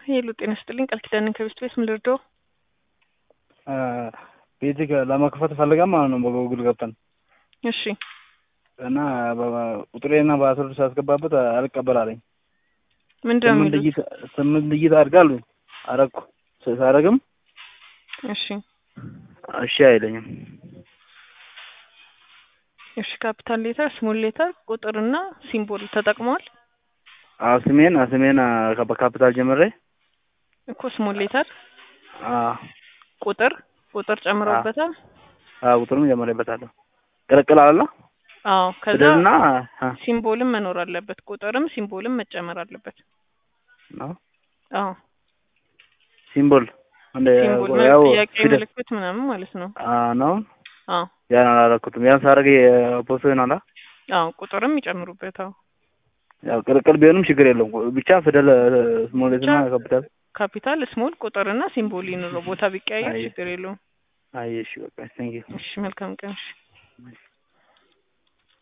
ሄሎ ጤና ይስጥልኝ ቃል ኪዳንን ከቤስት ቤት ምን ልርዳው? ቤት ለመክፈት ፈልገን ማለት ነው በጉግል ገብተን እሺ እና ቁጥሬና በአስር ሳስገባበት አልቀበል አለኝ። ምንድን ነው ስምንት የሚሉት? ድጅት ስምንት ድጅት አድርጋሉ አረግኩ ሳረግም እሺ እሺ አይለኝም። እሺ ካፒታል ሌተር፣ ስሞል ሌተር፣ ቁጥርና ሲምቦል ተጠቅመዋል አዎ ስሜን ስሜን በካፒታል ጀምሬ እኮ ስሞል ሌተር፣ አዎ ቁጥር ቁጥር ጨምረውበታል። አዎ ቁጥሩም ጀምሬበታለሁ። ቅልቅል አለ አዎ ከዛ ፊደልና አ ሲምቦልም መኖር አለበት። ቁጥርም ሲምቦልም መጨመር አለበት። ነው አዎ ሲምቦል እንደ ሲምቦል ያው ጥያቄ ፊደል ምልክት ምናምን ማለት ነው። አ ነው አዎ ያን አላረኩትም። ያን ሳረግ የፖስቶ ይሆናል። አዎ ቁጥርም ይጨምሩበት። አዎ ያው ቅልቅል ቢሆንም ችግር የለውም። ብቻ ፊደል ስሞሌትና ብቻ ካፒታል ካፒታል፣ ስሞል፣ ቁጥርና ሲምቦል ይኑረው። ቦታ ቢቀያየር አይ። ችግር የለውም። አይ እሺ በቃ ቴንክ ዩ እሺ መልካም ቀን። እሺ